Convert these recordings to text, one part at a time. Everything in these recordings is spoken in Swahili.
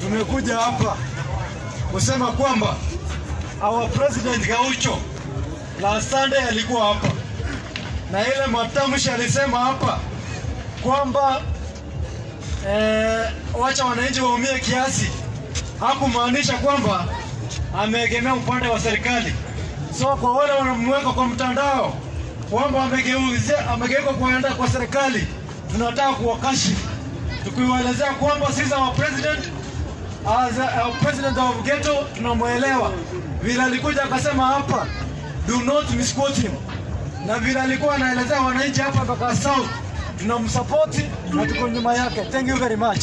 tumekuja hapa kusema kwamba our president Gaucho last Sunday alikuwa hapa na ile matamshi alisema hapa kwamba eh, wacha wananchi waumie kiasi, hakumaanisha kwamba ameegemea upande wa serikali. So kwa wale wanamweka kwa mtandao kwamba amegeuzia amegeuka kuenda kwa serikali, tunataka kuwakashifu tukiwaelezea kwamba sisi our president as a, a president of ghetto tunamwelewa vile alikuja akasema hapa, do not misquote him, na vile alikuwa anaelezea wananchi hapa mpaka south, tunamsapoti na tuko nyuma yake. Thank you very much.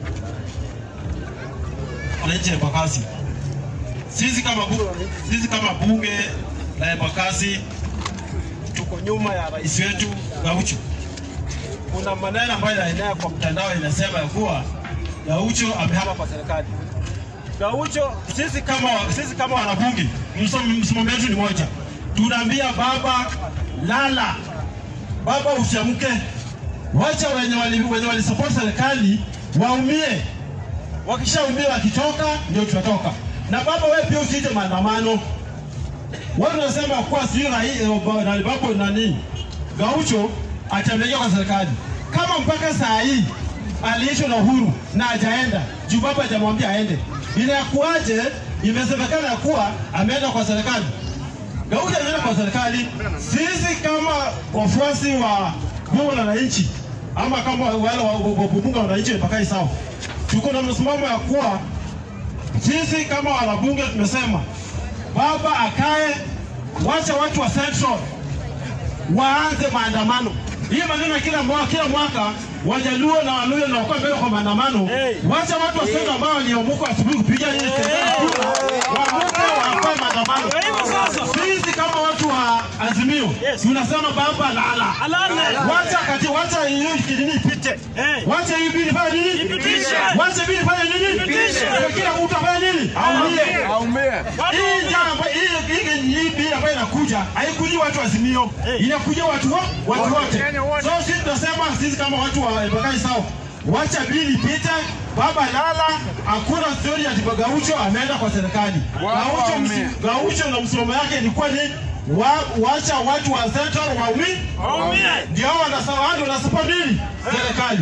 wananchi ya Embakasi. Sisi kama bu, sisi kama bunge la Embakasi tuko nyuma ya rais wetu Gaucho. Kuna maneno ambayo yanaenea kwa mtandao inasema ya kuwa Gaucho amehama kwa serikali. Gaucho, sisi kama sisi kama wanabunge, msom- msimamo wetu ni moja, tunaambia baba, lala baba, usiamke, wacha wenye wali, wenye walisupport serikali waumie wakishaumia wakitoka ndio tutatoka. Na baba, wewe pia usiite maandamano. Watu wanasema kuwa sijui rai babo nani Gaucho atamlegea kwa serikali, kama mpaka saa hii aliishwa na Uhuru na hajaenda juu baba hajamwambia aende, inakuwaje? Imesemekana ya kuwa ameenda kwa serikali. Gaucho ameenda kwa serikali. Sisi kama wafuasi wa bunge la wananchi ama kama wale wa- wa- wa bunge la wananchi mpaka sawa, tuko na msimamo ya kuwa sisi kama wanabunge tumesema baba akae, wacha watu wa Central waanze maandamano. Hii maneno ya kila mwaka, kila mwaka Wajaluo na Waluo na wakuwa mbele kwa maandamano. Wacha watu wa Central ambao waliomuka asubuhi kupiga hii serikali kura waamuke wakuwe maandamano. Sisi kama watu wa Azimio tunasema baba lala, wacha kati, wacha hiyo kidini ipite, wacha hii bili fanya nini? Wacha bili fanya nini? Kwa Kila mtu afanye nini? Aumie. Hii jambo hii hii hii bili ambayo inakuja haikuji watu wa Azimio, inakuja watu wa watu wote. So sisi tunasema sisi kama watu wa Embakasi sawa, wacha bili ipite, baba lala, hakuna story ati Gaucho ameenda kwa serikali. Gaucho msi- Gaucho na msimamo yake ilikuwa ni wa, wacha watu wa Central waumie, ndio hao wanasema wao wanasupport nini serikali.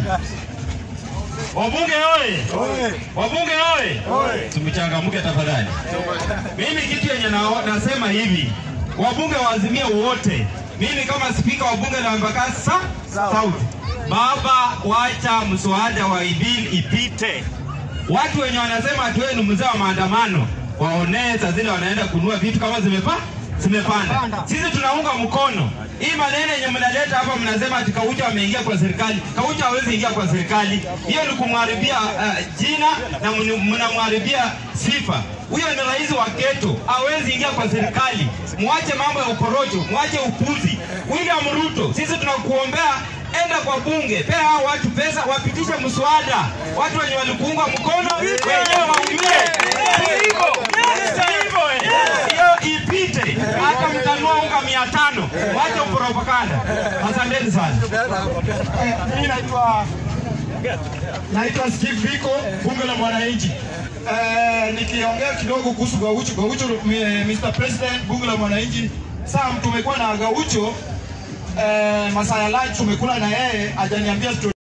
Wabunge oye! Wabunge oye! Tumechangamke tafadhali. Mimi kitu yenye na, nasema hivi, wabunge wa Azimio wote, mimi kama spika wa bunge la Embakasi sa, South, baba, wacha mswada wa bill ipite. Watu wenye wanasema ati wewe ni mzee wa maandamano waonee saa zile wanaenda kununua vitu kama zimepa zimepanda. Sisi tunaunga mkono hii maneno yenye mnaleta hapa, mnasema ati Kaucha ameingia kwa serikali. Kaucha hawezi ingia kwa serikali, hiyo ni kumharibia uh, jina na mnu- mnamharibia sifa. Huyo ni rais wa Keto, hawezi ingia kwa serikali. Mwache mambo ya ukorojo, mwache upuzi. William Ruto, sisi tunakuombea enda kwa bunge, pea hao watu pesa, wapitishe mswada. Watu wenye walikuunga mkono wenyewe waumie. Sasa hivyo, eh, hiyo ipite, hata mtanua unga mia tano. Wache upropaganda. Asanteni sana. Mimi naitwa naitwa Steve Biko, bunge la mwananchi. Eh, nikiongea kidogo kuhusu Gaucho. Gaucho, eh, Mr. President, bunge la mwananchi. Saa tumekuwa na Gaucho eh, masaa ya lunch tumekula na yeye, hajaniambia story